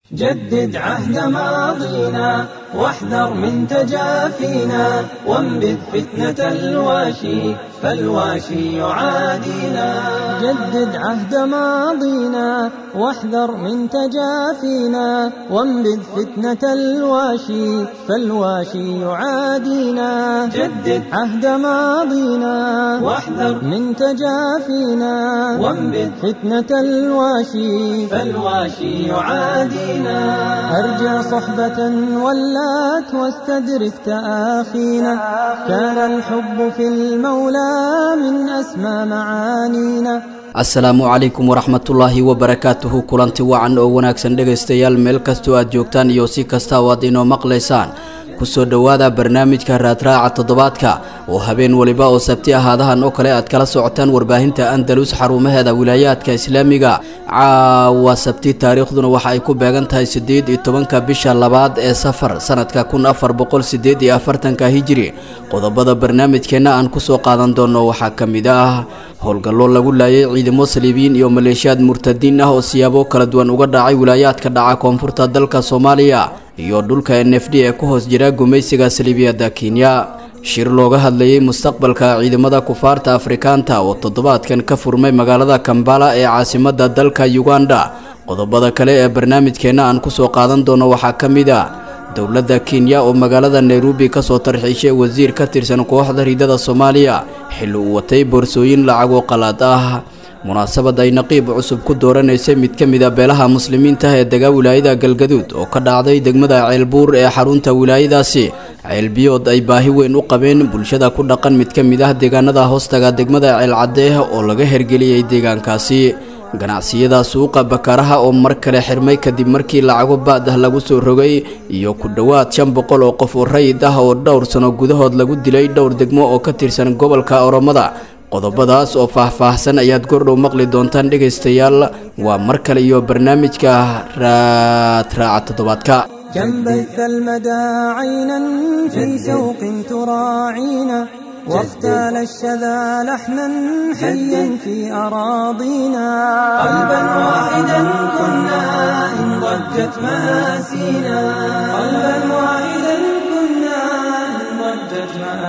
جدد عهد ماضينا واحذر من تجافينا وانبذ فتنة الواشي فالواشي يعادينا جدد عهد ماضينا واحذر من تجافينا وانبذ فتنة الواشي فالواشي يعادينا جدد عهد ماضينا واحذر من تجافينا وانبذ فتنة الواشي فالواشي يعادينا أرجى صحبة ولات واستدرك تآخينا كان الحب في المولى من أسمى معانينا asalaamu calaykum waraxmatullaahi wabarakaatuhu kulanti wacan oo wanaagsan dhegaystayaal meel kastoo aad joogtaan iyo si kasta oo aad inoo maqlaysaan kusoo dhowaada barnaamijka raadraaca toddobaadka oo habeen weliba oo sabti ahaadahan oo kale aad kala socotaan warbaahinta andalus xarumaheeda wilaayaadka islaamiga caawa sabti taariikhduna waxa ay ku beegan tahay siddeed iyo tobanka bisha labaad ee safar sanadka kun afar boqol siddeed iyo afartanka hijiri qodobada barnaamijkeenna aan kusoo qaadan doono waxaa ka mid ah howlgallo lagu laayay ciidamo saliibiyiin iyo maleeshiyaad murtadiin ah oo siyaabo kala duwan uga dhacay wilaayaadka dhaca koonfurta dalka soomaaliya iyo dhulka n f d ee ku hoos jira gumaysiga saliibiyadda kenya shir looga hadlayay mustaqbalka ciidamada kufaarta afrikaanta oo toddobaadkan ka furmay magaalada kambala ee caasimadda dalka uganda qodobada kale ee barnaamijkeenna aan kusoo qaadan doono waxaa ka mid a dowladda kenya oo magaalada nairobi kasoo tarxiishay wasiir ka tirsan kooxda ridada soomaaliya xilli uu watay boorsooyin lacagoo qalaad ah munaasabad ay naqiib cusub ku dooranaysay mid ka mid a beelaha muslimiinta ee dega wilaayada galgaduud oo ka dhacday degmada ceelbuur ee xarunta wilaayadaasi ceelbiyood ay baahi weyn u qabeen bulshada ku dhaqan mid ka mid ah deegaanada hoostaga degmada ceelcadeeh oo laga hergeliyey deegaankaasi ganacsiyada suuqa bakaaraha oo mar kale xirmay kadib markii lacago baad ah lagu soo rogay iyo ku dhowaad shan boqol oo qof oo rayid ah oo dhowr sano gudahood lagu dilay dhowr degmo oo ka tirsan gobolka oromada qodobadaas oo faah-faahsan ayaad gordhow maqli doontaan dhegaystayaal waa mar kale iyo barnaamijka raadraaca toddobaadka كم بث المدى عينا في شوق تراعينا واختال الشذا لحنا حيا في أراضينا قلبا واحدا كنا إن ضجت مآسينا قلبا واحدا كنا إن ضجت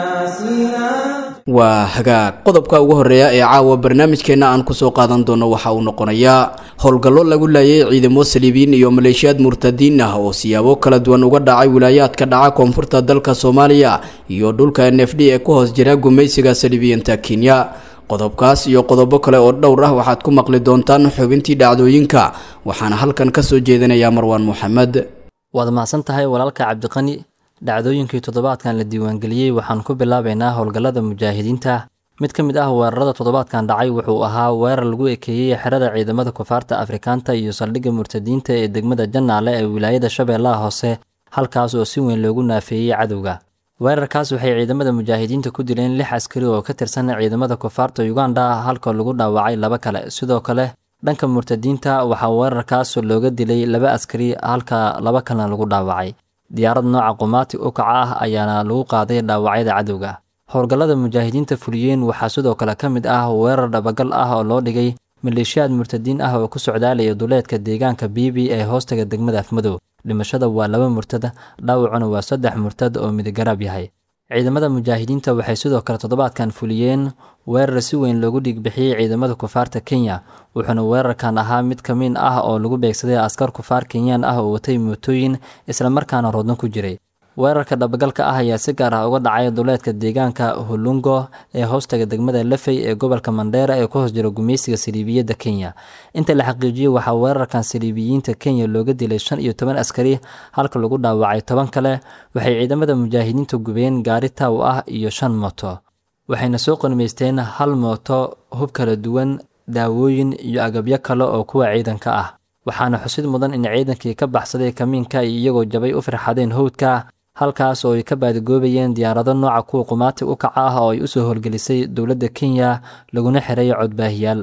مآسينا waa hagaag qodobka ugu horeeya ee caawa barnaamijkeenna aan kusoo qaadan doono waxa uu noqonayaa howlgallo lagu laayay ciidamo saliibiyiin iyo maleeshiyaad murtadiin ah oo siyaabo kala duwan uga dhacay wilaayaadka dhaca koonfurta dalka soomaaliya iyo dhulka n f d ee ku hoos jira gumaysiga saliibiyiinta kenya qodobkaas iyo qodobo kale oo dhowr ah waxaad ku maqli doontaan xubintii dhacdooyinka waxaana halkan kasoo jeedinayaa marwaan moxamed waad mahadsan tahay walaalka cabdiqani dhacdooyinkii toddobaadkan la diiwaangeliyey waxaan ku bilaabaynaa howlgallada mujaahidiinta mid ka mid ah weerarada toddobaadkan dhacay wuxuu ahaa weerar lagu ekeeyey xerada ciidamada kufaarta afrikaanta iyo saldhigga murtadiinta ee degmada jannaale ee wilaayada shabeellaha hoose halkaas oo si weyn loogu naafeeyey cadowga weerarkaas waxay ciidamada mujaahidiinta ku dileen lix askari oo ka tirsan ciidamada kufaarta uganda halka lagu dhaawacay laba kale sidoo kale dhanka murtadiinta waxaa weerarkaas looga dilay laba askari halka laba kalena lagu dhaawacay diyaarad nooca qumaati u kaca ah ayaana lagu qaaday dhaawacyada cadowga howlgallada mujaahidiinta fuliyeen waxaa sidoo kale ka mid ah weerar dhabagal ah oo loo dhigay maleeshiyaad murtadiin ah oo ku socdaalaya duleedka deegaanka biibi ee hoostaga degmada afmadow dhimashada waa laba murtada dhaawacuna waa saddex murtad oo midigaraab yahay ciidamada mujaahidiinta waxay sidoo kale toddobaadkan fuliyeen weerar si weyn loogu dhiigbixiyey ciidamada kufaarta kenya wuxuuna weerarkan ahaa mid ka mid ah oo lagu beegsaday askar kufaar kenyaan ah oo watay mootooyin islamarkaana roodno ku jiray weerarka dhabagalka ah ayaa si gaar ah uga dhacay duleedka deegaanka hulungo ee hoostaga degmada lafey ee gobolka mandheera ee ku hoos jira gumaysiga saliibiyadda kenya inta la xaqiijiyey waxaa weerarkan saliibiyiinta kenya looga dilay shan iyo toban askari halka lagu dhaawacay toban kale waxay ciidamada mujaahidiinta gubeen gaari taaw ah iyo shan mooto waxayna soo qanimaysteen hal mooto hub kala duwan daawooyin iyo agabyo kale oo kuwa ciidanka ah waxaana xusid mudan in ciidankii ka baxsaday kamiinka ay iyagoo jabay u firxadeen howdka halkaas oo ay ka baadigoobayeen diyaarado nooca kuwa qumaati u kaca ah oo ay usoo howlgelisay dowladda kenya laguna xiray codbaahiyaal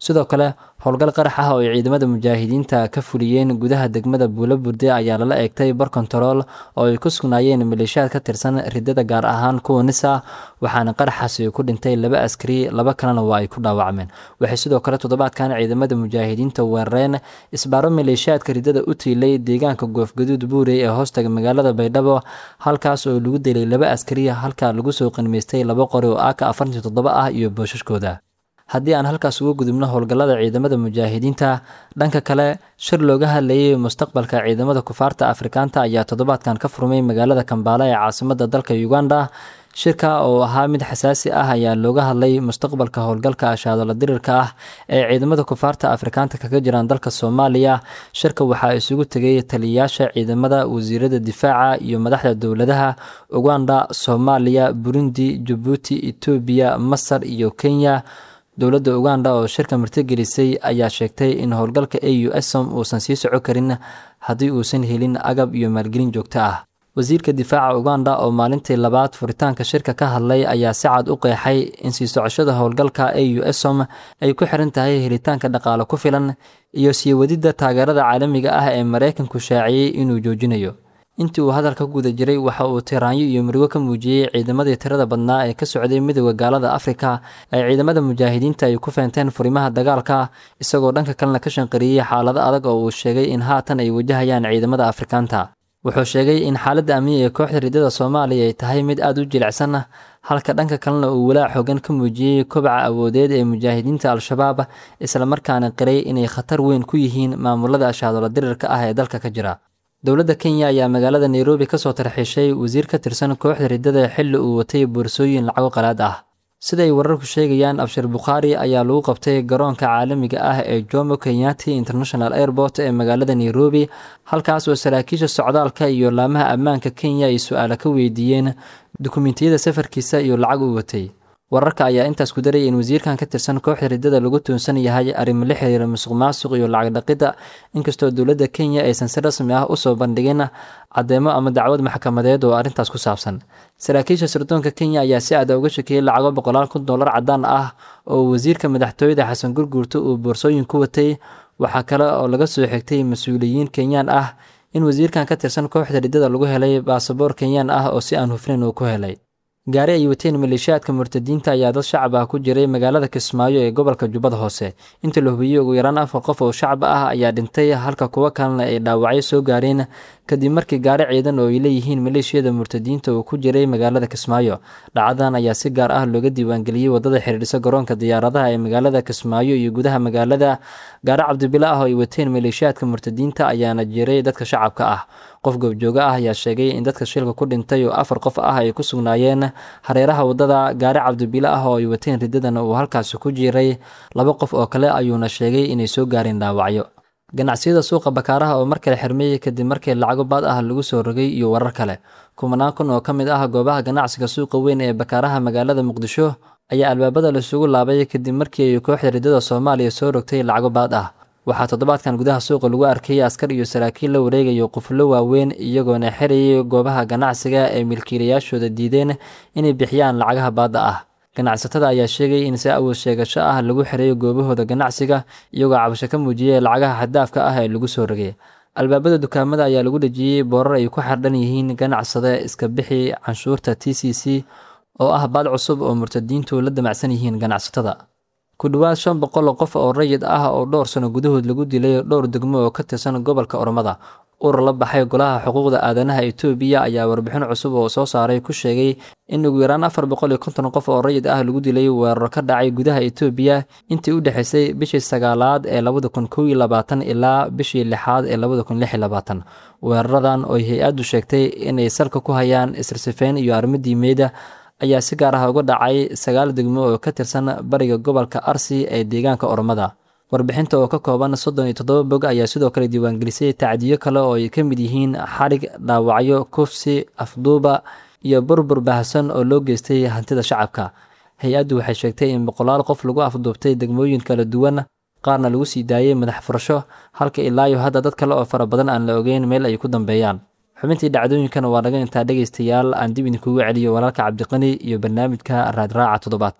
sidoo kale howlgal qarax ah oo ay ciidamada mujaahidiinta ka fuliyeen gudaha degmada buulo burde ayaa lala eegtay bar kontarool oo ay ku sugnaayeen maleeshiyaad ka tirsan ridada gaar ahaan kuwa nisa waxaana qaraxaasi ku dhintay laba askari laba kalena waa ay ku dhaawacmeen waxay sidoo kale toddobaadkan ciidamada mujaahidiinta weerareen isbaaro maleeshiyaadka ridada u tiilay deegaanka goofgaduud buurey ee hoostaga magaalada baydhabo halkaas oo lagu dilay laba askari halka lagu soo qanimaystay laba qori oo aka afartii toddoba ah iyo boosashkooda haddii aan halkaas uga gudubno howlgallada ciidamada mujaahidiinta dhanka kale shir looga hadlayay mustaqbalka ciidamada kufaarta afrikaanta ayaa toddobaadkan ka furmay magaalada kambaala ee caasimada dalka uganda shirka oo ahaa mid xasaasi ah ayaa looga hadlay mustaqbalka howlgalka ashaadola dirirka ah ee ciidamada kufaarta afrikaanta kaga jiraan dalka soomaaliya shirka waxaa isugu tegay taliyayaasha ciidamada wasiirada difaaca iyo madaxda dowladaha uganda soomaaliya burundi jabuuti etoobiya masar iyo kenya dowladda uganda oo shirka martigelisay ayaa sheegtay in howlgalka a u som uusan sii soco karin haddii uusan helin agab iyo maalgelin joogto ah wasiirka difaaca uganda oo maalintii labaad furitaanka shirka ka hadlay ayaa si cad u qeexay in sii socoshada howlgalka a u som ay ku xiran tahay helitaanka dhaqaale ku filan iyo sii wadidda taageerada caalamiga ah ee maraykanku shaaciyey inuu joojinayo intii uu hadalka guda jiray waxa uu tiraanyo iyo murigo ka muujiyey ciidamadii tirada badnaa ee ka socday midooda gaalada afrika ee ciidamada mujaahidiinta ay ku feenteen furimaha dagaalka isagoo dhanka kalena ka shanqariyey xaalado adag oo uu sheegay in haatan ay wajahayaan ciidamada afrikaanta wuxuu sheegay in xaaladda amniga ee kooxda ridada soomaaliya ay tahay mid aada u jilicsan halka dhanka kalena uu walaac xoogan ka muujiyey kobaca awoodeed ee mujaahidiinta al-shabaab islamarkaana qiray inay khatar weyn ku yihiin maamulada ashaadola dirirka ah ee dalka ka jira dowladda kenya ayaa magaalada nairobi kasoo tarxiishay wasiir ka tirsan kooxda ridada xilli uu watay boorsooyin lacago qalaad ah sida ay wararku sheegayaan abshir bukhaari ayaa lagu qabtay garoonka caalamiga ah ee jomo kenyati international airport ee magaalada nairobi halkaas oo saraakiisha socdaalka iyo laamaha ammaanka kenya ay su-aalo ka weydiiyeen dukumentiyada safarkiisa iyo lacag uu watay wararka ayaa intaas ku daraya in wasiirkan ka tirsan kooxda ridada lagu tuunsan yahay arrimo la xiriira musuq maasuq iyo lacag dhaqidda inkastoo dowladda kenya aysan si rasmi ah usoo bandhigin caddeemo ama dacwad maxkamadeed oo arrintaas ku saabsan saraakiisha sirdoonka kenya ayaa si aada uga shakiyey lacago boqolaal kun dollar caddaan ah oo wasiirka madaxtooyada xasan gurguurta uu boorsooyin ku watay waxaa kale oo laga soo xigtay mas-uuliyiin kenyaan ah in wasiirkan ka tirsan kooxda ridada lagu helay baasaboor kenyaan ah oo si aan hufnayn uu ku helay gaari ay wateen maleeshiyaadka murtadiinta ayaa dad shacab ah ku jiray magaalada kismaayo ee gobolka jubbada hoose inta la hubiyey ugu yaraan afar qof oo shacab ah ayaa dhintay halka kuwo kalena ay dhaawacyo soo gaareen kadib markii gaari ciidan oo ay leeyihiin maleeshiyada murtadiinta uu ku jiray magaalada kismaayo dhacdadan ayaa si gaar ah looga diiwaangeliyey wadada xidhiidhisa garoonka diyaaradaha ee magaalada kismaayo iyo gudaha magaalada gaari cabdibila ah oo ay wateen maleeshiyaadka murtadiinta ayaana jiray dadka shacabka ah qof goobjooga ah ayaa sheegay in dadka shilka ku dhintay oo afar qof ah ay ku sugnaayeen hareeraha wadada gaari cabdibile ah oo ay wateen ridadan uu halkaasi ku jiray laba qof oo kale ayuuna sheegay inay soo gaareen dhaawacyo ganacsiyada suuqa bakaaraha oo mar kale xirmeeyey kadib markii lacago baad ah lagu soo rogay iyo warar kale kumanaan kun oo ka mid ah goobaha ganacsiga suuqa weyn ee bakaaraha magaalada muqdisho ayaa albaabada laisugu laabay kadib markii ay kooxda ridada soomaaliya soo rogtay lacago baad ah waxaa toddobaadkan gudaha suuqa lagu arkayay askar iyo saraakiil la wareegayo quflo waaweyn iyagoona xirayay goobaha ganacsiga ee milkiilayaashooda diideen inay bixiyaan lacagaha baadda ah ganacsatada ayaa sheegay in si awood sheegasho ah lagu xirayo goobahooda ganacsiga iyagoo cabasho ka muujiyay lacagaha xaddaafka ah ee lagu soo rogay albaabada dukaamada ayaa lagu dhejiyey boorar ay ku xardhan yihiin ganacsade iska bixi canshuurta t c c oo ah baad cusub oo murtadiintu la damacsan yihiin ganacsatada ku dhowaad shan boqol oo qof oo rayid ah oo dhowr sano gudahood lagu dilay dhowr degmo oo ka tirsan gobolka ormada urur la baxay golaha xuquuqda aadanaha etoobiya ayaa warbixin cusub oo soo saaray ku sheegay in ugu yaraan afar boqol iyo konton qof oo rayid ah lagu dilay weeraro ka dhacay gudaha etoobiya intii u dhexaysay bishii sagaalaad ee labada kun kow iyo labaatan ilaa bishii lixaad ee labada kun lix iyo labaatan weeraradan oo hay-addu sheegtay inay salka ku hayaan isrsifeyn iyo armadiimeeda ayaa si gaar ah uga dhacay sagaal degmo oo ka tirsan bariga gobolka arsi ee deegaanka ormada warbixinta oo ka kooban soddon iyo toddoba bog ayaa sidoo kale diiwaangelisay tacdiyo kale oo ay ka mid yihiin xadhig dhaawacyo kufsi afduuba iyo burbur baahsan oo loo geystay hantida shacabka hay-addu waxay sheegtay in boqolaal qof lagu afduubtay degmooyin kala duwan qaarna lagu sii daayey madax furasho halka ilaayo hadda dad kale oo fara badan aan la ogeyn meel ay ku dambeeyaan xubintii dhacdooyinkana waa naga intaa dhegaystayaal aan dib idinkugu celiyo walaalka cabdiqani iyo barnaamijka raadraaca toddobaadka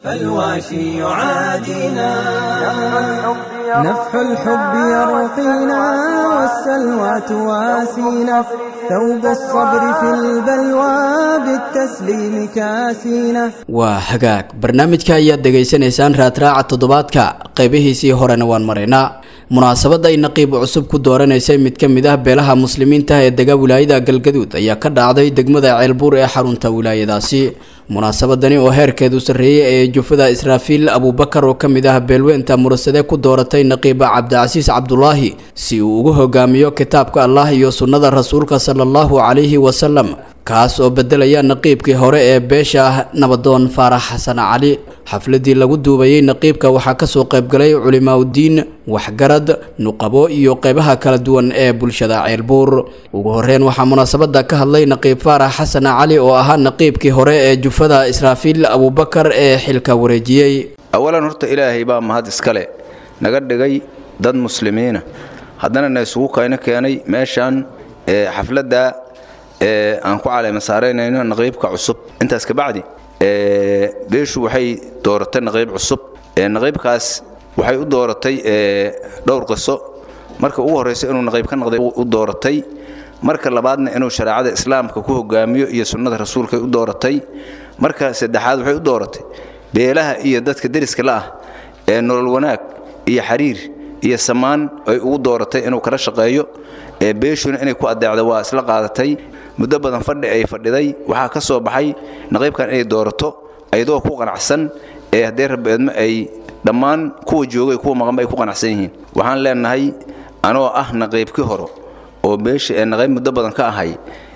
فالواشي يعادينا نفح الحب يرقينا والسلوى تواسينا ثوب الصبر في البلوى بالتسليم كاسينا waa hagaag barnaamijka ayaad dhegaysanaysaan raadraaca toddobaadka qaybihiisii horena waan maraynaa munaasabadda ay naqiib cusub ku dooranaysay mid ka mid ah beelaha muslimiinta ee dega wilaayada galgaduud ayaa ka dhacday degmada ceelbuur ee xarunta wilaayadaasi munaasabadani oo heerkeedu sarreeyey ee jufada israafiil abuubakar oo ka mid ah beelweynta murasade ku dooratay naqiiba cabdicasiis cabdulaahi si uu ugu hogaamiyo kitaabka allah iyo sunnada rasuulka sala allahu calayhi wasalam kaas oo bedelaya naqiibkii hore ee beesha ah nabadoon faarax xasan cali xafladii lagu duubayey naqiibka waxaa kasoo qaybgalay culimaaudiin waxgarad nuqabo iyo qeybaha kala duwan ee bulshada ceelbuur ugu horeyn waxaa munaasabada ka hadlay naqiib faarax xasan cali oo ahaa naqiibkii hore ee jufada israafiil abuubakar ee xilka wareejiyey awalan horta ilaahay baa mahad iskale naga dhigay dad muslimiina haddana na isugu kayno keenay meeshaan xafladda aan ku caleema saaraynayno naqiibka cusub intaas kabacdi beeshu waxay dooratay naqiib cusub naqiibkaas waxay u dooratay dhowr qiso marka ugu horraysa inuu naqiib ka noqday u dooratay marka labaadna inuu shareecada islaamka ku hogaamiyo iyo sunnada rasuulkay u dooratay marka saddexaad waxay u dooratay beelaha iyo dadka deriska la ah ee nolol wanaag iyo xiriir iyo samaan ay ugu dooratay inuu kala shaqeeyo beeshuna inay ku adeecda waa isla qaadatay muddo badan fadhi ay fadhiday waxaa ka soo baxay naqiibkan inay doorato ayadoo ku qanacsan ee haddee rabbeedma ay dhammaan kuwa joogay kuwa maqanba ay ku qanacsan yihiin waxaan leenahay anoo ah naqiibkii horo oo beesha ee naqiib muddo badan ka ahay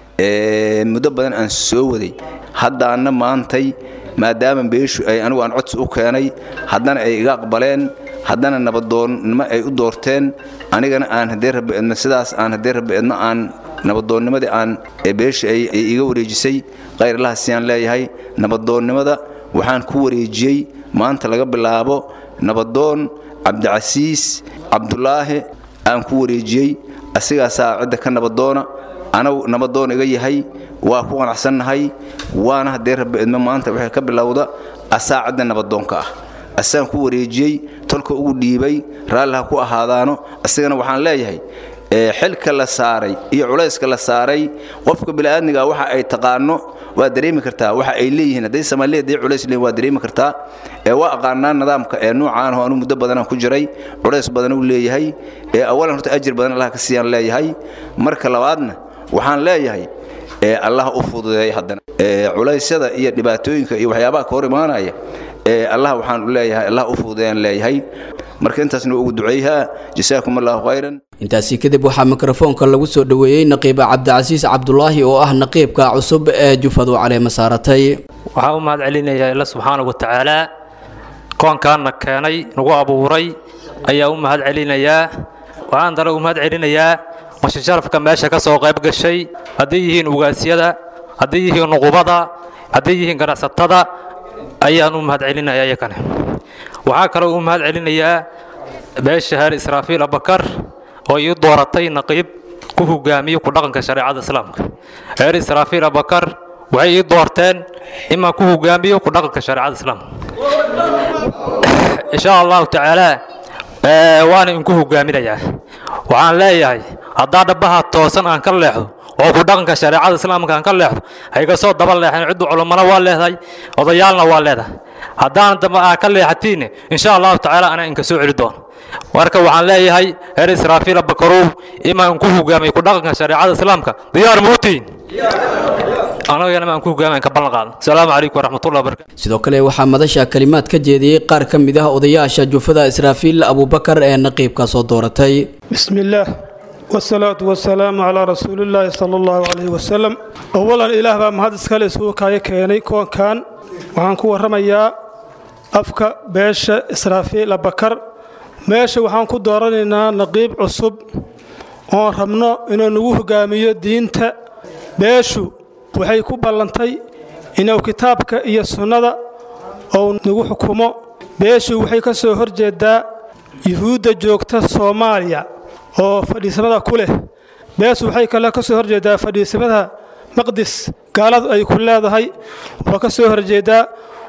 muddo badan aan soo waday haddaana maantay maadaama beeshu ay anigu aan codsi u keenay haddana ay iga aqbaleen haddana nabadoonnimo ay u doorteen anigana aan haddee rabbeedma sidaas aan haddee rabbeedma aan nabadoonnimadii aan beesha ay iga wareejisay khayrlaha siyaan leeyahay nabadoonnimada waxaan ku wareejiyey maanta laga bilaabo nabadoon cabdicasiis cabdulaahi aan ku wareejiyey asigaasaa cidda ka nabadoona anagu nabadoon iga yahay waa ku qanacsannahay waana haddee rabbeedma maanta waxay ka bilowda asaa cidda nabadoonka ah asaan ku wareejiyey tolka ugu dhiibay raalliha ku ahaadaano asigana waxaan leeyahay xilka la saaray iyo culayska la saaray qofka bini'aadmiga waxa ay taqaano waa dareemi kartaa waxa ay leeyihiin hadday soomaaliya hadday culays leeyihin waa dareemi kartaa ee waa aqaanaa nidaamka ee nuucaan oo anu muddo badanaan ku jiray culays badan uu leeyahay ee awalan horta ajir badan allah ka siiyaan leeyahay marka labaadna waxaan leeyahay ee allah u fududeeya haddana culaysyada iyo dhibaatooyinka iyo waxyaabaha ka hor imaanaya ee allah waxaan u leeyahay allah u fududeeyaan leeyahay marka intaasna ugu duceeyahaa jasaakum allahu khayran intaasi kadib waxaa mikrofoonka lagu soo dhoweeyey naqiiba cabdicasiis cabdulaahi oo ah naqiibka cusub ee jufadu caleema saaratay waxaa u mahad celinayaa ila subxaana wa tacaalaa koonkaanna keenay nagu abuuray ayaa u mahad celinayaa waxaan dale u mahad celinayaa mashisharafka meesha ka soo qayb gashay hadday yihiin ugaasyada hadday yihiin nuqubada hadday yihiin ganacsatada ayaan u mahad celinayaa iyakane waxaa kaloo u mahad celinayaa beesha heer israafiil abakar oo ii dooratay naqiib ku hogaamiyo ku dhaqanka shareecada islaamka reer israafiil abakar waxay ii doorteen imaan ku hogaamiyo ku dhaqanka shareecada islaamka insha allahu tacaala waana inku hogaaminayaa waxaan leeyahay haddaa dhabbaha toosan aan ka leexdo oo ku dhaqanka shareecada islaamka aan ka leexdo hayga soo daba leexan ciddu culummana waa leedahay odayaalna waa leedahay haddaan damba aa ka leexatiinne insha allahu tacaala anaa inka soo celi doono marka waxaan leeyahay reer israafiil bakarow imaan inku hogaamay ku dhaqanka shareecada islaamka diyaar muutiin anagana maan ku hogaamayn ka ballan qaadno asalaamu calaykum waraxmatullahi wabarakatu sidoo kale waxaa madasha kalimaad ka jeediyey qaar ka mid ah odayaasha jufada israafiil abuubakar ee naqiibka soo dooratay بسم الله والصلاة والسلام على رسول الله صلى الله عليه وسلم أولا إله بaa mahad iskale isugu kaayo keenay koonkan waxaan ku warramayaa afka beesha israafiil abakar meesha waxaan ku dooranaynaa naqiib cusub oon rabno inuu nagu hogaamiyo diinta beeshu waxay ku ballantay inuu kitaabka iyo sunnada uu nagu xukumo beeshu waxay ka soo horjeedaa yuhuudda joogta soomaaliya oo fadhiisamada ku leh beeshu waxay kale ka soo horjeedaa fadhiisamada maqdis gaaladu ay ku leedahay waa ka soo horjeedaa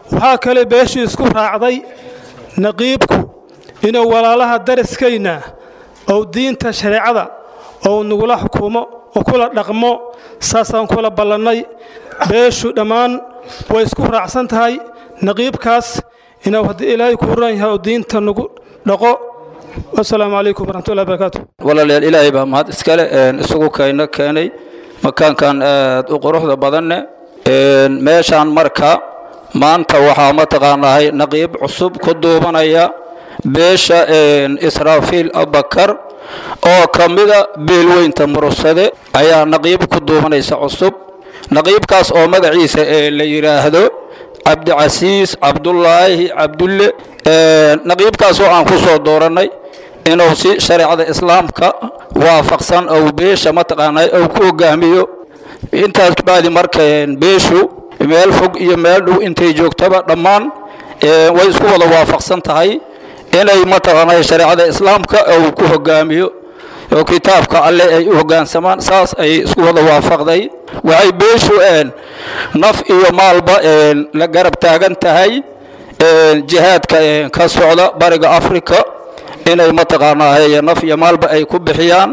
waxaa kale beeshii isku raacday naqiibku inuu walaalaha dariskayna ou diinta shareecada ou nagula xukumo oo kula dhaqmo saasaan kula ballannay beeshu dhammaan way isku raacsan tahay naqiibkaas inuu haddii ilaahay kuu ran yahay oo diinta nagu dhaqo wasalaamu calaykum waraxmatullahi barakaatu walaalayaal ilaahay baa mahad iskale isugu kayna keenay makaankan aad u quruxda badanne meeshaan marka maanta waxaa mataqaanahay naqiib cusub ku duubanaya beesha israafiil abakar oo ka mida beelweynta murursade ayaa naqiib ku duubanaysa cusub naqiibkaas oo magaciisa la yidhaahdo cabdicasiis cabdulaahi cabdulle naqiibkaas oo aan ku soo doorannay inuu si shareecada islaamka waafaqsan ou beesha mataqaanaa ou ku hogaamiyo intaas kabacdi marka beeshu meel fog iyo meel dhow intay joogtaba dhammaan way isku wada waafaqsan tahay inay mataqaanaa shareecada islaamka ou ku hogaamiyo oo kitaabka alle ay u hoggaansamaan saas ay isku wada waafaqday waxay beeshu naf iyo maalba la garab taagan tahay jihaadka ka socda bariga africa inay mataqaanaa naf iyo maalba ay ku bixiyaan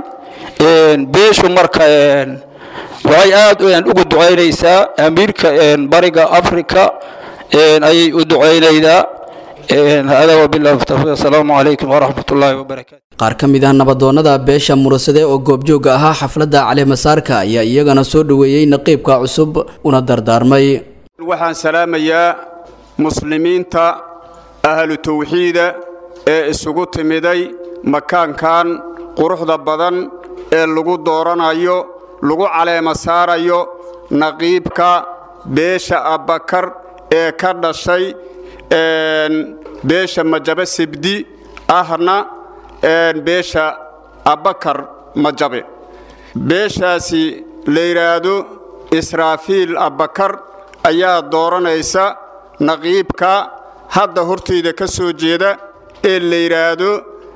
beeshu marka waxay aad ugu ducaynaysaa amiirka bariga africa ayay u ducaynaydaa hada wabillahi tawfiiq asalaamu calaykum waraxmat ullaahi wabarakaatu qaar ka mid ah nabadoonnada beesha murursade oo goobjoogga ahaa xafladda caleemasaarka ayaa iyagana soo dhoweeyey naqiibka cusub una dardaarmay waxaan salaamayaa muslimiinta ahlu tawxiida ee isugu timiday makaankan quruxda badan ee lagu dooranayo lagu caleema saarayo naqiibka beesha abbakar ee ka dhashay beesha majabe sibdi ahna beesha abbakar majabe beeshaasi la yidhaahdo israafiil abbakar ayaa dooranaysa naqiibka hadda hortayda ka soo jeeda ee la yidhaahdo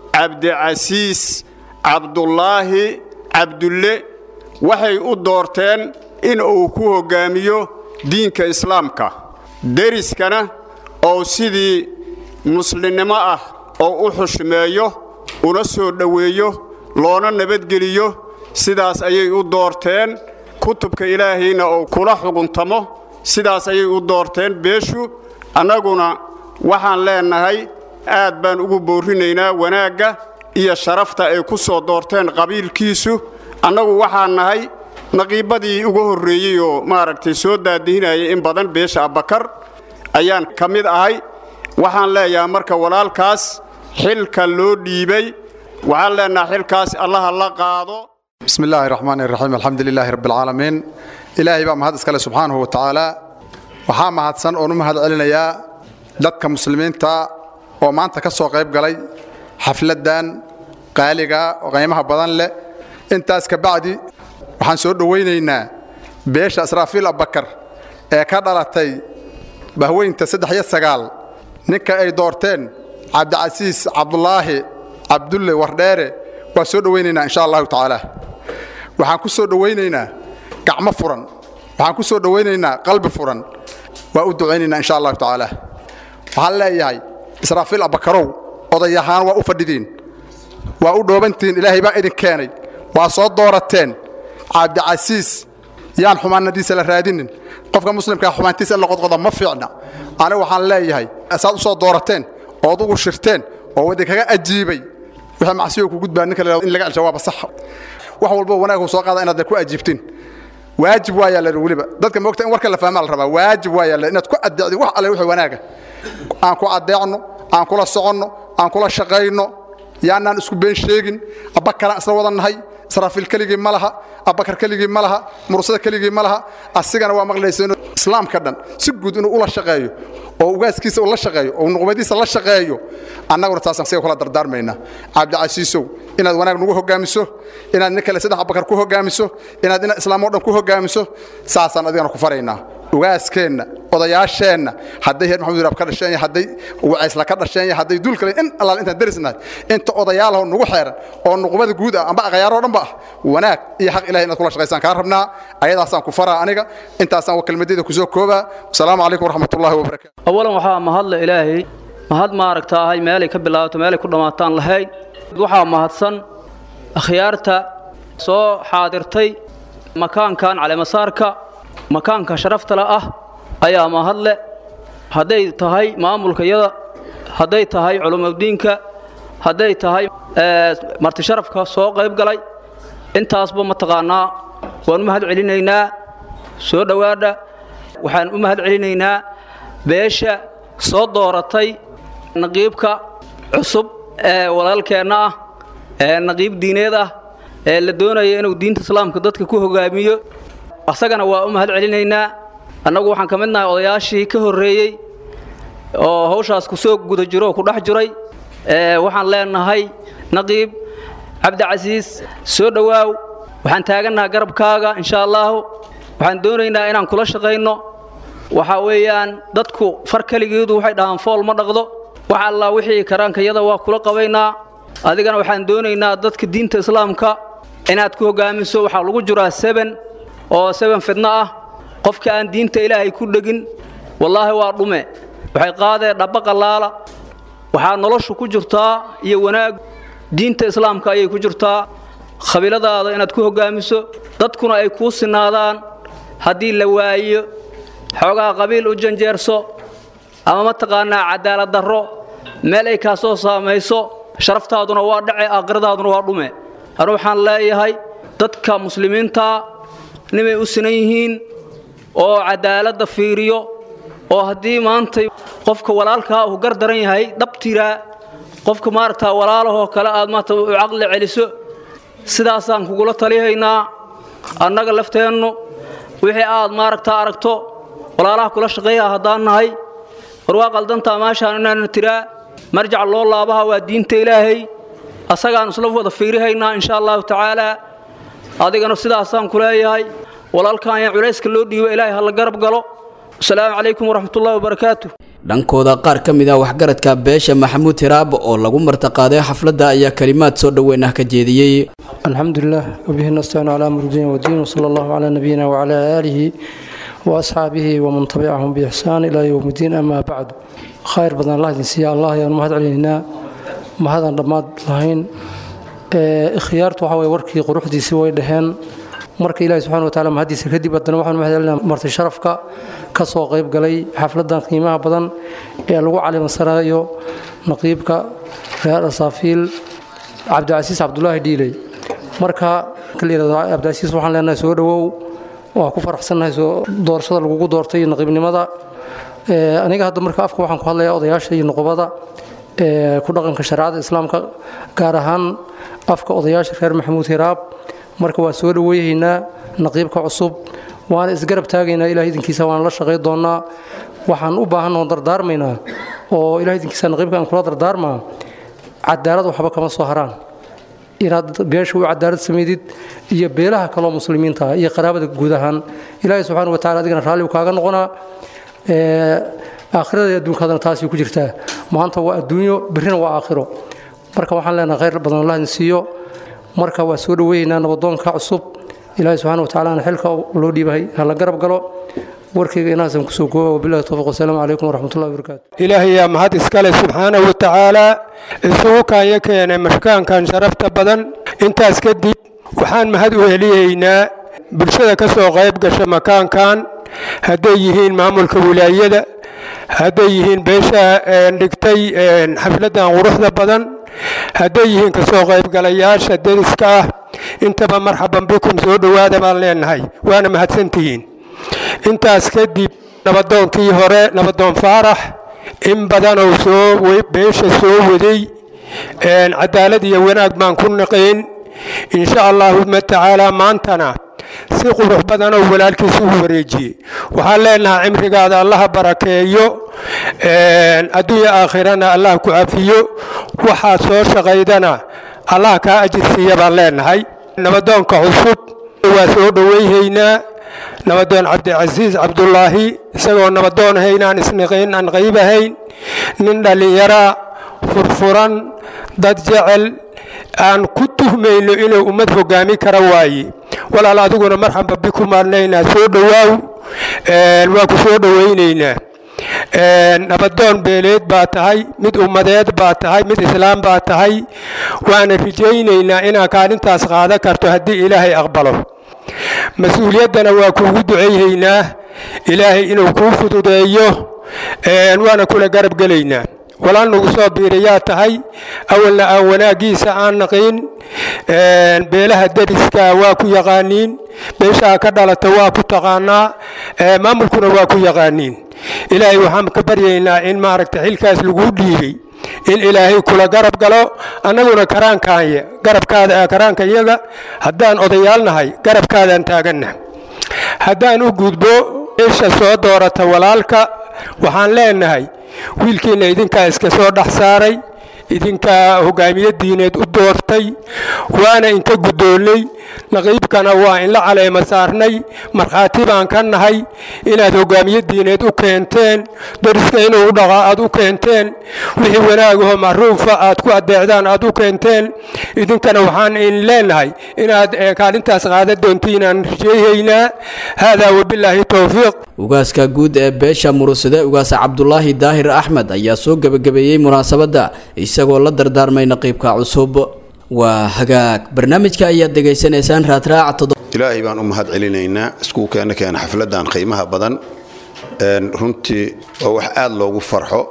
cabdicasiis cabdulaahi cabdulle waxay u doorteen in uu ku hoggaamiyo diinka islaamka deriskana oo sidii muslimnimo ah oo u xushmeeyo una soo dhoweeyo loona nabadgeliyo sidaas ayay u doorteen kutubka ilaahayna oo kula xuguntamo sidaas ayay u doorteen beeshu annaguna waxaan leennahay aad baan ugu boorrinaynaa wanaagga iyo sharafta ay ku soo doorteen qabiilkiisu annagu waxaan nahay naqiibadii ugu horreeyey oo maaragtay soo daadihinayay in badan beesha abbakar ayaan ka mid ahay waxaan leeyahay marka walaalkaas xilka loo dhiibay waxaan leenahay xilkaas allaha la qaado بسم الله الرحمن الرحيم الحمد لله رب العالمين إلهي بقى مهد اسكاله سبحانه وتعالى waxaa mahadsan oon u mahad celinayaa dadka muslimiinta oo maanta ka soo qayb galay xafladdan qaaliga oo qiimaha badan leh intaas ka bacdi waxaan soo dhowaynaynaa beesha israafiil abbakar ee ka dhalatay bahweynta saddex iyo sagaal ninka ay doorteen cabdicasiis cabdulaahi cabdulle wardheere waa soo dhowaynaynaa insha allahu tacaala waxaan ku soo dhowaynaynaa gacmo furan waxaan ku soo dhowaynaynaa qalbi furan waa u ducaynaynaa insha allahu tacaala waxaan leeyahay israafiil abbakarow oday ahaan waa u fadhidiin waa u dhoobantihiin ilaahay baa idin keenay waa soo doorateen cabdicasiis yaan xumaanadiisa la raadinin qofka muslimkaa xumaantiisa in la qodqoda ma fiicna aniga waxaan leeyahay saad u soo doorateen ood ugu shirteen oo wadinkaga ajiibay wixii macsiyo ku gudbaa ninka la in laga aljawaaba sax wax walba wanaag soo qaada inaad ku ajiibtiin waajib waa yaalla weliba dadka moogta in warka la fahmaa la rabaa waajib waa yaalla inaad ku adeecdi wax alle wixii wanaaga aan ku adeecno aan kula soconno aan kula shaqayno yaanaan isku been sheegin abbakaraan isla wada nahay israafiil keligii ma laha abbakar keligii ma laha mursada keligii ma laha asigana waa maqlaysa inuu islaamka dhan si guud inuu ula shaqeeyo oo ugaaskiisa ula shaqeeyo oo nuqbadiisa la shaqeeyo annaguna taasaan siga kula dardaarmaynaa cabdicasiisow inaad wanaag nagu hogaamiso inaad nin kale saddex abbakar ku hogaamiso inaad ina islaam oo dhan ku hogaamiso saasaan adigana ku faraynaa ugaaskeenna odayaasheenna hadday heer maxamud hiraab ka dhasheen hadday wacaysla ka dhasheen hadday duul kale in allaal intaan derisnahay inta odayaalaho nugu xeeran oo nuqubada guud ah amba aqyaaroo dhan ba ah wanaag iyo xaq ilahay inaad kula shaqaysaan kaa rabnaa ayadaasaan ku faraa aniga intaasaan kelmadayda kusoo koobaa asalaamu calaykum waraxmatullaahi wabarakaatu awalan waxaa mahadle ilaahay mahad maaragtaahay meelay ka bilaabato meelay ku dhammaataan lahayn waxaa mahadsan akhyaarta soo xaadirtay makaankan caleemasaarka makaanka sharaftale ah ayaa mahadle hadday tahay maamulkayada hadday tahay culumadiinka hadday tahay martisharafka soo qayb galay intaasba mataqaannaa waan u mahad celinaynaa soo dhowaadha waxaan u mahad celinaynaa beesha soo dooratay naqiibka cusub ee walaalkeenna ah ee naqiib diineed ah ee la doonaya inuu diinta islaamka dadka ku hogaamiyo asagana waa u mahad celinaynaa annagu waxaan ka mid nahay odayaashii ka horreeyey oo hawshaas ku soo guda jiro oo ku dhex jiray waxaan leenahay naqiib cabdicasiis soo dhowaaw waxaan taagannaha garabkaaga insha allaahu waxaan doonaynaa inaan kula shaqayno waxaa weeyaan dadku far keligeedu waxay dhahaan fool ma dhaqdo wax allaa wixii karaankayada waa kula qabaynaa adigana waxaan doonaynaa dadka diinta islaamka inaad ku hogaamiso waxaa lagu jiraa seben oo seben fidno ah qofka aan diinta ilaahay ku dhegin wallaahi waa dhume waxay qaadeen dhabba qallaala waxaa noloshu ku jirtaa iyo wanaag diinta islaamka ayay ku jirtaa khabiiladaada inaad ku hogaamiso dadkuna ay kuu sinaadaan haddii la waayo xoogaa qabiil u janjeerso ama mataqaanaa cadaalad darro meel ay kaa soo saamayso sharaftaaduna waa dhace aakhiradaaduna waa dhume anu waxaan leeyahay dadka muslimiinta nimay u sinan yihiin oo cadaaladda fiiriyo oo haddii maantay qofka walaalkaa uu gar daran yahay dhabtiraa qofka maaragtaa walaalahoo kale aad maarata u caqli celiso sidaasaan kugula talihaynaa annaga lafteennu wixii aad maaragtaa aragto walaalaha kula shaqeeya haddaan nahay war waa qaldantaa meeshaan inaana tiraa marjac loo laabaha waa diinta ilaahay asagaan isla wada fiirihaynaa insha allahu tacaalaa adigana sidaasaan ku leeyahay walaalkan ayaa culayska loo dhiibo ilaahay ha la garab galo asalaamu calaykum waraxmatullahi wabarakaatu dhankooda qaar ka mid ah waxgaradka beesha maxamuud hiraab oo lagu martaqaaday xafladda ayaa kalimaad soo dhoweyn ah ka jeediyey alxamdulilah wabihi nastaciinu calaa murdiin wadiin wsala allahu calaa nabiyina wacalaa aalihi waasxaabihi waman tabicahum biixsaan ilaa yowmiddiin amaa bacdu khayr badan allah idin siiya allah ayaan mahad celinaynaa mahadaan dhammaad lahayn ikhyaartu waxa weye warkii quruxdiisii way dhaheen marka ilaahi subxana wa taala mahaddiisa kadib haddana waxaan mahad celinaa marti sharafka ka soo qayb galay xafladdan qiimaha badan ee lagu calimansanayo naqiibka reer asaafiil cabdicasiis cabdulaahi dhiiley marka kalayihahdo cabdicasiis waxaan leenahay soo dhowow waa ku faraxsannahay soo doorashada lagugu doortay naqiibnimada aniga hadda marka afka waxaan ku hadlayaa odayaasha iyo nuqubada ku dhaqanka shareecada islaamka gaar ahaan afka odayaasha reer maxamuud hiraab marka waa soo dhoweyhaynaa naqiibka cusub waana isgarab taagaynaa ilaah idinkiisa waana la shaqay doonnaa waxaan u baahanoo dardaarmaynaa oo ilaah idinkiisa naqiibka aan kula dardaarmaa cadaalad waxba kama soo haraan inaad beesha u cadaalad samaydid iyo beelaha kaloo muslimiinta iyo qaraabada guud ahaan ilaahay subxaana wa tacala adigana raalli kaaga noqonaa aakhirada iyo adduunkaadana taasay ku jirtaa maanta waa adduunyo berrina waa aakhiro marka waxaan leenahay khayr badan allah idin siiyo marka waa soo dhoweynaynaa nabadoonka cusub ilaahay subxana wa tacalana xilka loo dhiibahay ha la garab galo warkayga inaasan kusoo kooba wabillahi towfiq wasalaamu calaykum waraxmatullahi wabarakaatu ilaahay yaa mahad iskale subxaanahu wa tacaalaa isugu kaanya keenay mashkaankan sharafta badan intaas kadib waxaan mahad u heliyaynaa bulshada ka soo qayb gasha makaankan hadday yihiin maamulka wilaayada hadday yihiin beesha dhigtay xafladdan quruxda badan hadday yihiin ka soo qaybgalayaasha deriska ah intaba marxaban bikum soo dhowaada baan leenahay waana mahadsantihiin intaas kadib nabadoonkii hore nabadoon faarax in badanoo soo beesha soo waday cadaalad iyo wanaag baan ku naqayn insha allaahuma tacaala maantana si qurux badanoo walaalkiisa u wareejiyey waxaan leenahay cimrigaada allaha barakeeyo adduunya aakhirana allah ku cafiyo waxaad soo shaqaydana allah kaa ajirsiiya baan leenahay nabadoonka cusub waa soo dhoweyhaynaa nabadoon cabdicasiis cabdulaahi isagoo nabadoon ahayn aan isniqayn aan qayb ahayn nin dhallinyaraa furfuran dad jecel aan ku tuhmayno inuu ummad hogaami kara waaye walaal adiguna marxamba biku maadnaynaa soo dhowaaw waa ku soo dhowaynaynaa nabadoon beeleed baa tahay mid ummadeed baa tahay mid islaam baa tahay waana rajaynaynaa inaa kaalintaas qaadan karto haddii ilaahay aqbalo mas-uuliyaddana waa kuugu ducayhaynaa ilaahay inuu kuu fududeeyo waana kula garab gelaynaa walaal nagu soo biirayaa tahay awalna aan wanaaggiisa aan naqiin beelaha deriska waa ku yaqaaniin beeshaa ka dhalata waa ku taqaanaa maamulkuna waa ku yaqaaniin ilaahay waxaan ka baryaynaa in maaragta xilkaas laguu dhiibay in ilaahay kula garab galo annaguna karaankaanya garabkaada karaanka iyaga haddaan odayaal nahay garabkaadaan taaganna haddaan u gudbo isha soo doorata walaalka waxaan leenahay wiilkiinna idinkaa iska soo dhex saaray idinkaa hogaamiye diineed u doortay waana inka guddoonnay naqiibkana waa inla caleema saarnay markhaati baan ka nahay inaad hogaamiye diineed u keenteen dariska inuu u dhaqaa aad u keenteen wixii wanaagaho macruufa aad ku adeecdaan aad u keenteen idinkana waxaan in leenahay inaad kaalintaas qaadan doontiinaan rajeyhaynaa haadaa wabilaahi towfiiq ugaaska guud ee beesha murusade ugaas cabdulaahi daahir axmed ayaa soo gebagabeeyey munaasabadda isagoo la dardaarmay naqiibka cusub waa hagaag barnaamijka ayaad degaysanaysaan raadraaca ilaahay baan u mahad celinaynaa iskugu keena keena xafladan qiimaha badan runtii waa wax aad loogu farxo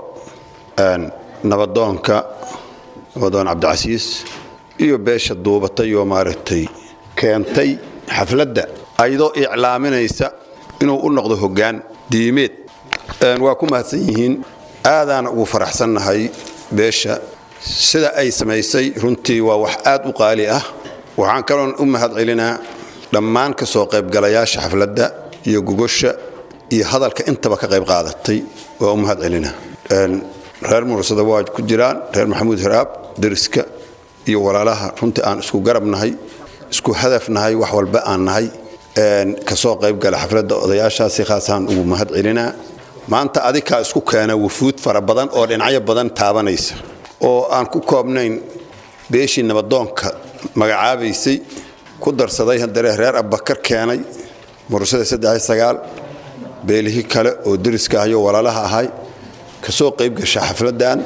nabadoonka nabadoon cabdicasiis iyo beesha duubatay oo maaragtay keentay xafladda ayadoo iclaaminaysa inuu u noqdo hoggaan diimeed waa ku mahadsan yihiin aadaana ugu faraxsannahay beesha sida ay samaysay runtii waa wax aad u qaali ah waxaan kaloon u mahad celinaa dhammaan ka soo qaybgalayaasha xafladda iyo gogosha iyo hadalka intaba ka qayb qaadatay waa u mahad celinaa reer mursada waa ku jiraan reer maxamuud hiraab deriska iyo walaalaha runtii aan isku garab nahay isku hadaf nahay wax walba aan nahay kasoo qaybgala xafladda odayaashaasi khaasaan ugu mahad celinaa maanta adikaa isku keena wufuud fara badan oo dhinacyo badan taabanaysa oo aan ku koobnayn beeshii nabadoonka magacaabaysay ku darsaday haddare reer abbakar keenay mursada saddex sagaal beelihii kale oo deriska ahayo walaalaha ahay kasoo qayb gasha xafladdan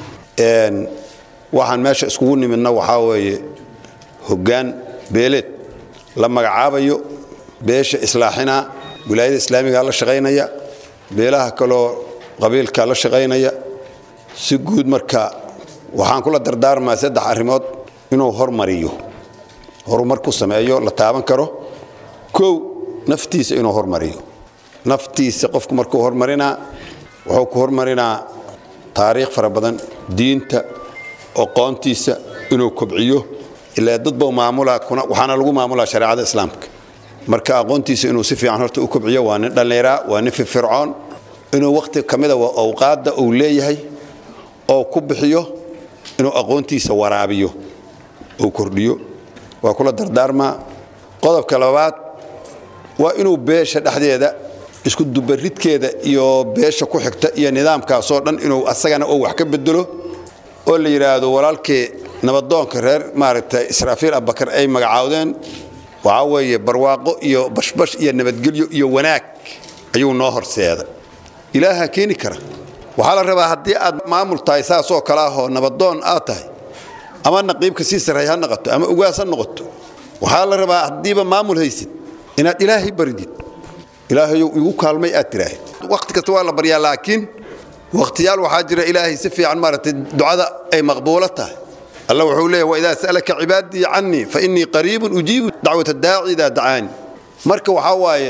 waxaan meesha iskugu nimidna waxaa weeye hoggaan beeleed la magacaabayo beesha islaaxinaa wilaayada islaamigaa la shaqaynaya beelaha kaloo qabiilka la shaqaynaya si guud marka waxaan kula dardaarmaa saddex arrimood inuu hormariyo horumar ku sameeyo la taaban karo kow naftiisa inuu hormariyo naftiisa qofku markuu hormarinaa wuxuu ku hormarinaa taariikh fara badan diinta aqoontiisa inuu kobciyo ilaa dadba maamula waxaana lagu maamulaa shareecada islaamka marka aqoontiisa inuu si fiican horta u kobciyo waa nin dhallinyara waa nin firfircoon inuu wakhti ka mida waa awqaadda uu leeyahay oo ku bixiyo inuu aqoontiisa waraabiyo uu kordhiyo waa kula dardaarmaa qodobka labaad waa inuu beesha dhexdeeda isku dubaridkeeda iyo beesha ku xigta iyo nidaamkaasoo dhan inuu asagana oo wax ka bedelo oo la yidhaahdo walaalkii nabadoonka reer maaragtay israafiil abbakar ay magacaawdeen waxaa weeye barwaaqo iyo bashbash iyo nabadgelyo iyo wanaag ayuu noo horseeday ilaaha keeni kara waxaa la rabaa haddii aad maamul tahay saasoo kale ahoo nabadoon aad tahay ama naqiibka sii sarray ha noqoto ama ugaas ha noqoto waxaa la rabaa haddiiba maamul haysid inaad ilaahay baridid ilaahayow igu kaalmay aad tiraahid wakhti kasta waa la baryaa laakiin wakhtiyaal waxaa jira ilaahay si fiican maaragtay ducada ay maqbuulo tahay alla wuxuu leeyahy waidaa sa'alaka cibaadii cannii fa innii qariibun ujiibu dacwata daaci idaa dacaani marka waxaa waaye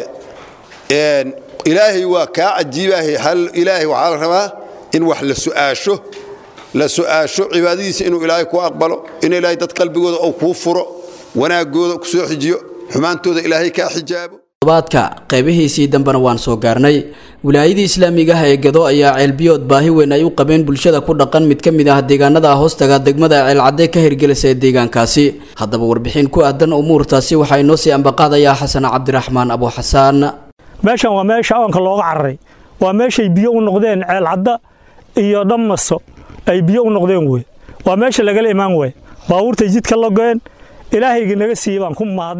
ilaahay waa kaa cajiibaahay hal ilaahay waxaa la rabaa in wax la su'aasho la su'aasho cibaadadiisa inuu ilaahay ku aqbalo in ilaahay dad qalbigooda uu kuu furo wanaagooda ku soo xijiyo xumaantooda ilaahay kaa xijaabo todobaadka qeybihiisii dambena waan soo gaarnay wilaayadii islaamiga ah ee gado ayaa ceelbiyood baahi weyn ay u qabeen bulshada ku dhaqan mid ka mid ah deegaanada hoostaga degmada ceelcadde ka hirgelisa ee deegaankaasi haddaba warbixin ku aadan umuurtaasi waxaa inoo sii ambaqaadayaa xasan cabdiraxmaan abu xasaan meeshan waa meesha oonka looga cararay waa meeshay biyo u noqdeen ceelcadda iyo dhammaso ay biyo u noqdeen wey waa meesha lagala imaan wey baabuurtay jidka logeen ilaahayga naga siiyey baan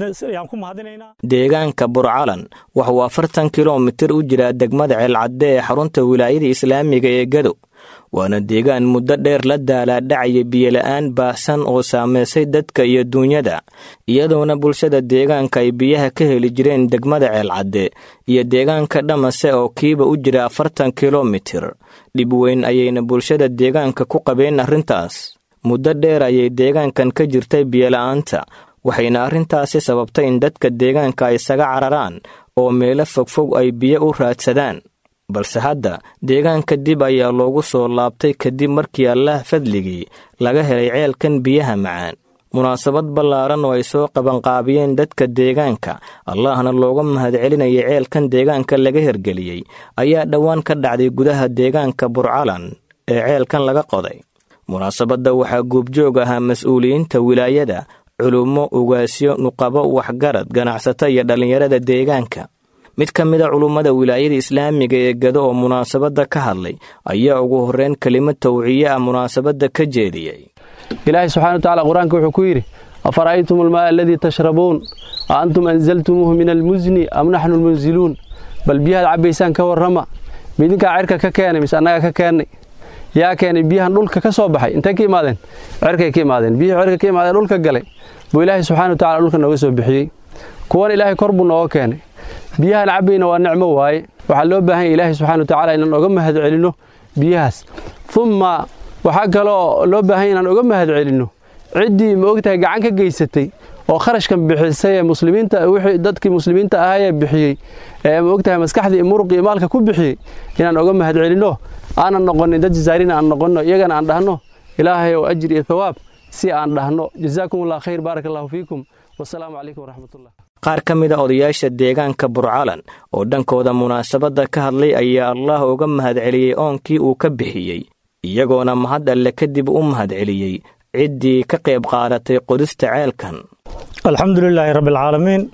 ku mahadinaynaa deegaanka burcalan waxuu afartan kilomitir u jiraa degmada ceelcadde ee xarunta wilaayada islaamiga ee gado waana deegaan muddo dheer la daalaadhacaya biyola'aan baahsan oo saamaysay dadka iyo duunyada iyadoona bulshada deegaanka ay biyaha ka heli jireen degmada ceelcadde iyo deegaanka dhamase oo kiiba u jira afartan kilomitir dhib weyn ayayna bulshada deegaanka ku qabeen arrintaas muddo dheer ayay deegaankan ka jirtay biyola'aanta waxayna arrintaasi sababtay in dadka deegaanka ay isaga cararaan oo meelo fogfog ay biyo u raadsadaan balse hadda deegaanka dib ayaa loogu soo laabtay kadib markii allaah fadligii laga helay ceelkan biyaha macaan munaasabad ballaaran oo ay soo qabanqaabiyeen dadka deegaanka allahna looga mahadcelinayay ceelkan deegaanka laga hergeliyey ayaa dhowaan ka dhacday gudaha deegaanka burcalan ee ceelkan laga qoday munaasabadda waxaa guubjoog ahaa mas-uuliyiinta wilaayada culummo ugaasyo nuqabo waxgarad ganacsato iyo dhallinyarada deegaanka mid ka mida culummada wilaayada islaamiga ee gado oo munaasabadda ka hadlay ayaa ugu horreyn kelimad tawciye ah munaasabadda ka jeediyey ilaahay subxana watacaala qur-aanka wuxuu ku yidhi afara'aytum almaa aladii tashrabuun a antum anzaltumuuhu min almusni am naxnu lmunziluun bal biyahaad cabbaysaan ka warrama midinkaa cirka ka keenay mise annagaa ka keennay yaa keenay biyahan dhulka ka soo baxay intay ka imaadeen cirkay ka imaadeen biyihii cirka ka imaadeen dhulka galay buu ilaahay subxana watacala dhulka nooga soo bixiyey kuwan ilaahay kor buu nooga keenay biyahan cabbayna waa nicmo waaye waxaa loo baahan ya ilaahay subxana watacala inaan oga mahad celinno biyahaas umma waxaa kaloo loo baahan ya inaan oga mahad celinno ciddii ma ogtahay gacan ka geysatay oo kharashkan bixisay ee muslimiinta wixii dadkii muslimiinta ahaayee bixiyey ee ma ogtahay maskaxdii muruqii maalka ku bixiyey inaan oga mahad celinno aanan noqonin dad jazaarina aan noqonno iyagana aan dhahno ilaahay oo ajir iyo thawaab si aan dhahno jazaakum allah khayr baaraka allahu fiikum wasalaamu calaykum waraxmatullah qaar ka mida odayaasha deegaanka burcalan oo dhankooda munaasabadda ka hadlay ayaa allah uga mahadceliyey oonkii uu ka bixiyey iyagoona mahad alle kadib u mahadceliyey ciddii ka qayb qaadatay qodista ceelkan alxamdu lilaahi rabbi alcaalamiin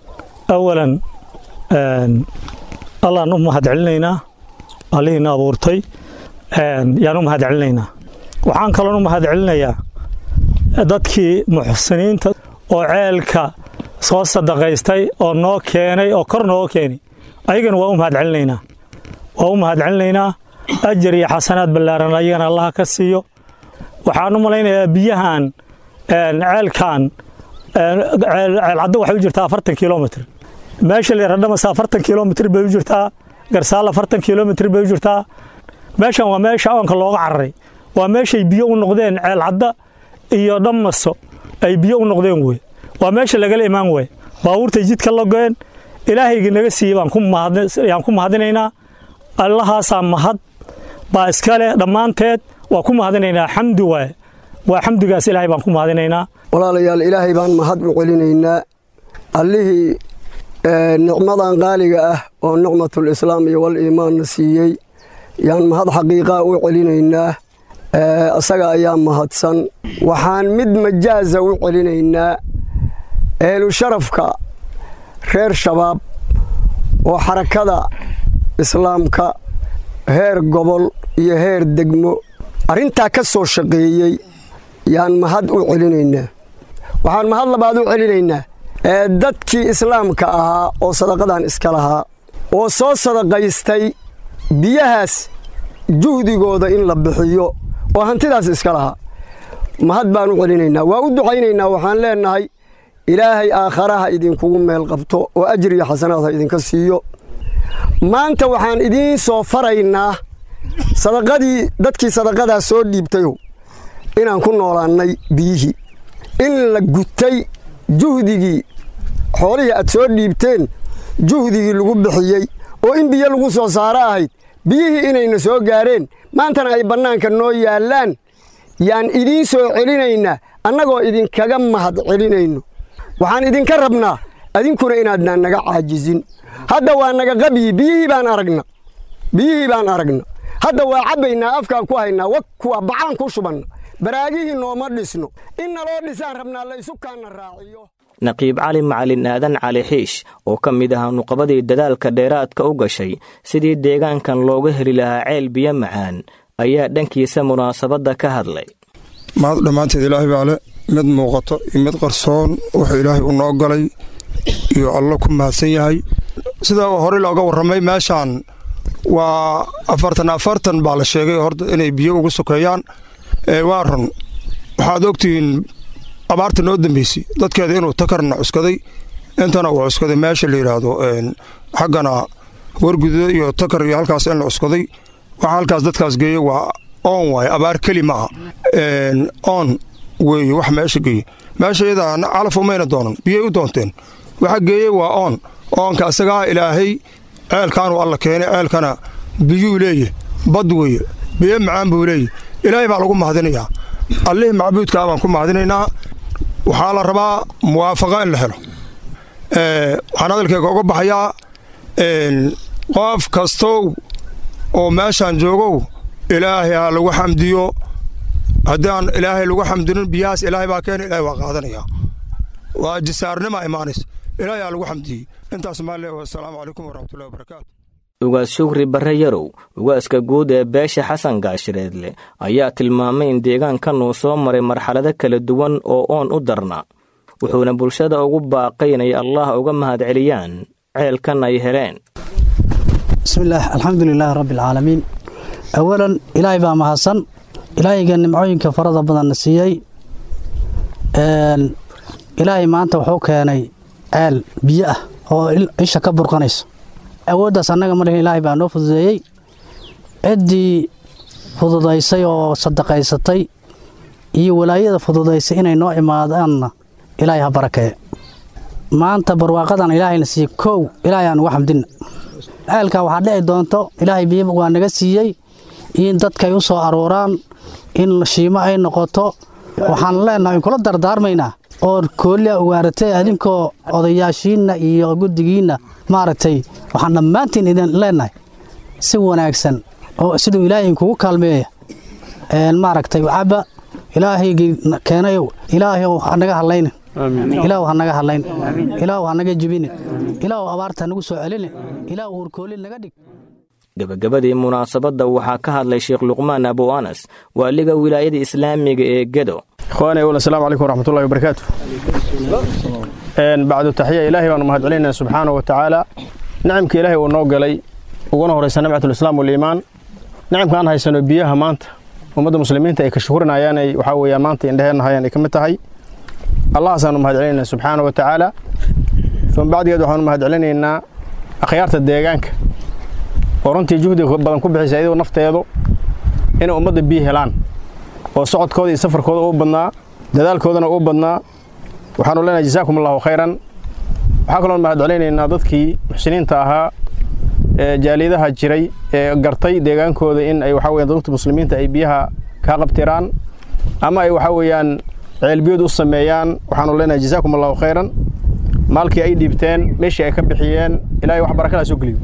awalan allaan u mahad celinaynaa allihiina abuurtay yaan u mahad celinaynaa waxaan kaloon u mahad celinayaa dadkii muxsiniinta oo ceelka soo sadaqaystay oo noo keenay oo kor nooga keenay ayagana waa u mahad celinaynaa waa u mahad celinaynaa ajar iyo xasanaad ballaaran ayagana allaha ka siiyo waxaan u malaynayaa biyahan ceelkan ceelcaddo waxay u jirtaa afartan kilomitr meesha layradhamasa afartan kilomitr bay u jirtaa garsaal afartan kilomitr bay u jirtaa meeshan waa meesha oonka looga cararay waa meeshay biyo u noqdeen ceelcadda iyo dhammaso ay biyo u noqdeen wey waa meesha lagala imaan wey baabuurtay jidka logeen ilaahayga naga siiyey yaan ku mahadinaynaa allahaasaa mahad baa iska leh dhammaanteed waa ku mahadinaynaa xamdi waaye waa xamdigaas ilaahay baan ku mahadinaynaa walaalayaal ilaahay baan mahad u celinaynaa allihii nicmadan qaaliga ah oo nicmatul islaam iyo wal iimaanna siiyey yaan mahad xaqiiqaa u celinaynaa isaga ayaa mahadsan waxaan mid majaaza u celinaynaa ehlu sharafka reer shabaab oo xarakada islaamka heer gobol iyo heer degmo arrintaa ka soo shaqeeyey yaan mahad u celinaynaa waxaan mahad labaad u celinaynaa ee dadkii islaamka ahaa oo sadaqadan iska lahaa oo soo sadaqaystay biyahaas juhdigooda in la bixiyo oo hantidaas iska lahaa mahad baan u celinaynaa waa u ducaynaynaa waxaan leennahay ilaahay aakharaha idinkugu meel qabto oo ajir iyo xasanaad ha idinka siiyo maanta waxaan idiin soo faraynaa sadaqadii dadkii sadaqadaa soo dhiibtayow inaan ku noolaannay biyihii in la gutay juhdigii xoolihii aad soo dhiibteen juhdigii lagu bixiyey oo in biyo lagu soo saaro ahayd biyihii inayna soo gaareen maantana ay bannaanka noo yaallaan yaan idiin soo celinaynaa annagoo idinkaga mahad celinayno waxaan idinka rabnaa adinkuna inaadnaan naga caajizin hadda waa naga qabyi biyihii baan aragna biyihii baan aragna hadda waa cabbaynaa afkaan ku haynaa wa kuwa bacaan ku shubanna baraagihii nooma dhisno in naloo dhisaan rabnaa la isu kaanna raaciyo naqiib cali macalin aadan cali xiish oo ka mid ahaa nuqabadii dadaalka dheeraadka u gashay sidii deegaankan looga heli lahaa ceel biyo macaan ayaa dhankiisa munaasabadda ka hadlay mahad dhammaanteed ilaahay baa le mid muuqato iyo mid qarsoon wuxuu ilaahay u noo galay iyo allo ku mahadsan yahay sida horey looga warramay meeshaan waa afartan afartan baa la sheegay horta inay biyo ugu sokeeyaan waa run waxaad ogtihiin abaarta noo dambeysay dadkeeda inuu takarna cuskaday intana uu cuskaday meesha la yidhaahdo xaggana wargududa iyo takar iyo halkaas in la cuskaday waxa halkaas dadkaas geeye waa oon waaye abaar keli ma aha oon weeye wax meesha geeye meesha iyadaa calaf umayna doonan biyay u doonteen waxa geeye waa oon oonka isagaa ilaahay ceelkaanuu alla keenay ceelkana biyuu leeyahy bad weeye biyo macaan buu leeyahy ilaahay baa lagu mahadinayaa allihii macbuudkaa baan ku mahadinaynaa waxaa la rabaa muwaafaqa in la helo waxaan hadalkeega uga baxayaa qof kastow oo meeshaan joogow ilaahay ha lagu xamdiyo haddaan ilaahay lagu xamdinin biyahaas ilaahay baa keena ilahay waa qaadanaya waa jisaarnima imaanaysa ilaahay ha lagu xamdiyey intaas maale wasalaamu calaykum waraxmatullahi wabarakaatu ugaas shugri barre yarow ugaaska guud ee beesha xasan gaashireedle ayaa tilmaamay in deegaankan uu soo maray marxalado kala duwan oo oon u darna wuxuuna bulshada ugu baaqay inay allah uga mahadceliyaan ceelkan ay heleen bismillaah alxamdulilaahi rabbialcaalamiin awalan ilaahay baa mahadsan ilaahayga nimcooyinka farada badanna siiyey ilaahay maanta wuxuu keenay ceel biyo ah oo isha ka burqanayso awooddaas annaga ma lihin ilaahay baa noo fududeeyey ciddii fududaysay oo sadaqaysatay iyo walaayada fududaysay inay noo imaadaanna ilaahay ha barakeeye maanta barwaaqadan ilaahayna siiyey kow ilaahay aan uga xamdinna ceelkaa waxaa dhici doonto ilaahay biyo waa naga siiyey in dadkay u soo aruuraan in shiimo ay noqoto waxaan leenahay kula dardaarmaynaa oo koollia ugaaratay adinkoo odayaashiinna iyo guddigiinna maaragtay waxaan dhammaantiin idin leenahay si wanaagsan oo siduu ilaahay kugu kaalmeeya maaragtay cabba ilaahaygii keenayow ilaahayow hanaga hadlaynin ilaahu hanaga hadlayn ilaahu hanaga jibinin ilaahu abaarta nagu soo celinin ilaahu hurkoolin naga dhig gebagabadii munaasabadda waxaa ka hadlay sheekh luqmaan abu anas waaliga wilaayada islaamiga ee gedo ikhwaani awal asalaamu calaykum waraxmatullahi wabarakaatu bacdu taxiya ilaahay baanu mahad celinayna subxaana wa tacaala nicamka ilaahay uu noo galay uguna horaysa nimcatulislaam waliimaan nicamka aan haysano biyaha maanta ummadda muslimiinta ay ka shukurinayaan ay waxaa weeyaan maanta indheheenna hayaan ay ka mid tahay allahaasaanu mahad celinaynaa subxaana wa tacaala uma bacdigeed waxaanu mahad celinaynaa akhyaarta deegaanka oo runtii juhdiga badan ku bixisa iyadoo nafteedu inay ummadda biyo helaan oo socodkooda iyo safarkooda uu badnaa dadaalkoodana uu badnaa waxaanu leenahay jasaakum allahu khayran waxaa kaloon mahad celinaynaa dadkii muxsiniinta ahaa ee jaaliyadaha jiray ee gartay deegaankooda in ay waxaa weeyaan dadka muslimiinta ay biyaha kaa qabtiraan ama ay waxaa weeyaan ceelbiyood u sameeyaan waxaanu leenahay jasaakum allahu khayran maalkii ay dhiibteen meeshii ay ka bixiyeen ilaahay wax barakadaa soo geliyo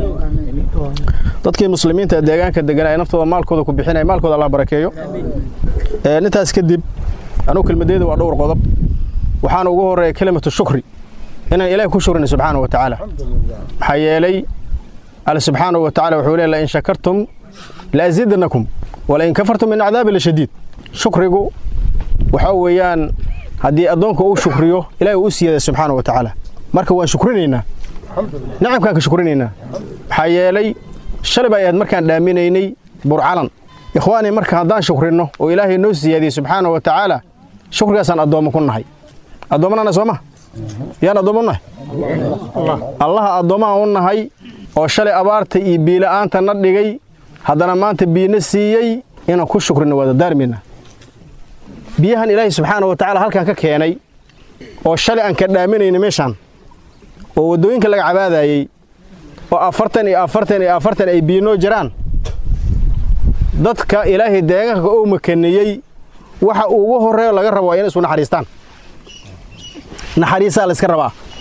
dadkii muslimiinta ee deegaanka deganaa ee naftooda maalkooda ku bixinaya maalkooda allah barakeeyo intaas kadib anugu kelmadeeda waa dhowr qodob waxaana ugu horeeya kelimatu shukri inaan ilaahi ku shukrina subxaana wa tacaala maxaa yeelay alle subxaana wa tacala wuxuu leeyahay in shakartum laasidanakum walain kafartum min cadaabi lashadiid shukrigu waxaa weeyaan haddii addoonka uu shukriyo ilaahi uu u siiyada subxaana wa tacaala marka waan shukrinaynaa nicamkaan ka shukrinaynaa maxaa yeelay shalay bay ahayd markaan dhaaminaynay burcalan ikhwaani marka haddaan shukrinno oo ilaahay noo siyaadiyey subxaana wa tacaala shukrigaasaan addoommo ku nahay addoommanana soo ma yaan addoommo u nahay allaha addoommaha u nahay oo shalay abaarta iyo biila'aanta na dhigay haddana maanta biyina siiyey inaan ku shukrino waa dardaarmayna biyahan ilaahay subxaana wa tacaala halkaan ka keenay oo shalay aan ka dhaaminayna meeshaan oo waddooyinka laga cabaadayey oo afartan iyo afartan iyo afartan ay biyo noo jiraan dadka ilaahay deegaanka uu makaniyey waxa ugu horreeyo laga rabo waa inay isu naxariistaan naxariisaa layska rabaa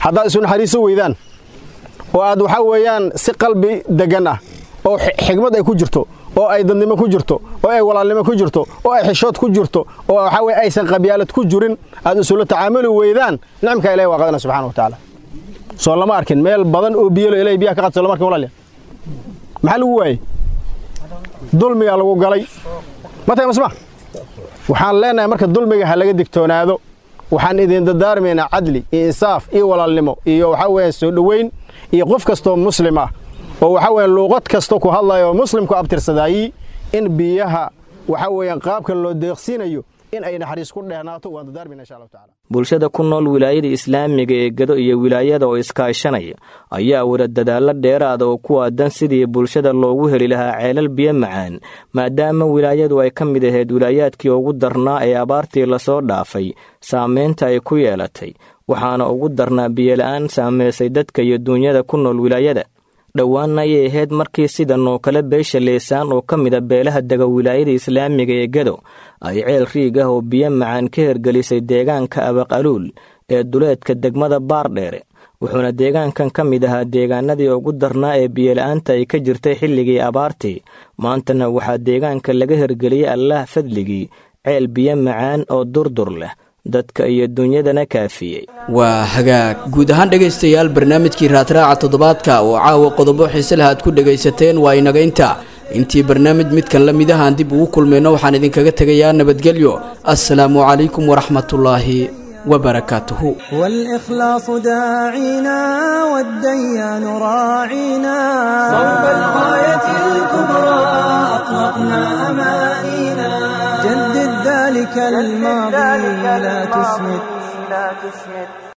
haddaad isu naxariiso weydaan oo aad waxaa weeyaan si qalbi deggan ah oo xigmad ay ku jirto oo ay dadnimo ku jirto oo ay walaalnimo ku jirto oo ay xishood ku jirto oo waxaa weye aysan qabyaalad ku jirin aad isula tacaamuli weydaan nicmka ilahi waa qadana subxana wa tacaala soo lama arkin meel badan oo biyalo ilahay biyaha ka qad soo lama arkin walaalya maxaa lagu waayey dulmigaa lagu galay matay masma waxaan leenahay marka dulmiga ha laga digtoonaado waxaan idin dardaarmaynaa cadli iyo insaaf iyo walaalnimo iyo waxaa weeye soo dhoweyn iyo qof kastoo muslim ah oo waxaa weeye luuqad kasta ku hadlaya oo muslimku abtirsadaayi in biyaha waxaa weeyaan qaabkan loo deeqsiinayo in ay naxariis ku dheernaato waan dardaarmayna insha allahu tacala bulshada ku nool wilaayada islaamiga ee gado iyo wilaayada oo iskaashanaya ayaa wada dadaallo dheeraada oo ku aadan sidii bulshada loogu heli lahaa ceelal biyo macaan maadaama wilaayadu ay ka mid ahayd wilaayaadkii ugu darnaa ee abaartii lasoo dhaafay saamaynta ay ku yeelatay waxaana ugu darnaa biyola'aan saamaysay dadka iyo duunyada ku nool wilaayada dhowaanna ayay ahayd markii sidan oo kale beesha leesaan oo ka mida beelaha dega wilaayada islaamiga ee gado ay ceel riig ah oo biyo macaan ka hergelisay deegaanka abaqaluul ee duleedka degmada baardheere wuxuuna deegaankan ka mid ahaa deegaanadii ugu darnaa ee biyola'aanta ay ka jirtay xilligii abaartii maantana waxaa deegaanka laga hergeliyey allaah fadligii ceel biyo macaan oo durdur leh dadka iyo dunyadana kaafiyey waa hagaag guud ahaan dhegaystayaal barnaamijkii raadraaca toddobaadka oo caawa qodobo xiise leh aad ku dhegaysateen waa inaga inta intii barnaamij midkan la midahaan dib ugu kulmayno waxaan idinkaga tegayaa nabadgelyo assalaamu calaykum waraxmatullaahi وبركاته والإخلاص داعينا والديان راعينا صوب الغاية الكبرى أطلقنا أمانينا جدد ذلك الماضي لا تسمد